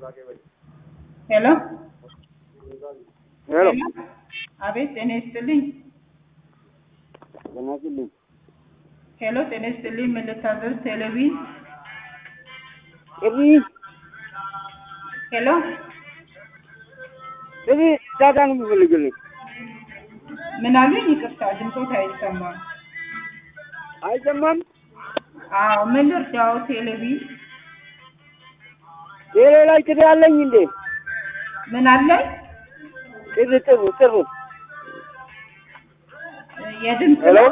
ሄሎ ሄሎ አቤት፣ ጤና ይስጥልኝ። ጤና ይስጥልኝ። ሄሎ ጤና ይስጥልኝ። ምን ልታዘዝ? ቴሌቪዥን ጥሪ ሄሎ ጥሪ ዳታ ነው የምፈልግልኝ። ምን አሉኝ? ይቅርታ ድምፆት አይሰማም። አይሰማም። አዎ ምን ልርዳው? ቴሌቪዥን ሌላ ላይ ጥሪ አለኝ እንዴ? ምን አለኝ? ጥሪ ጥሩ ጥሩ የድምፅ ሄሎ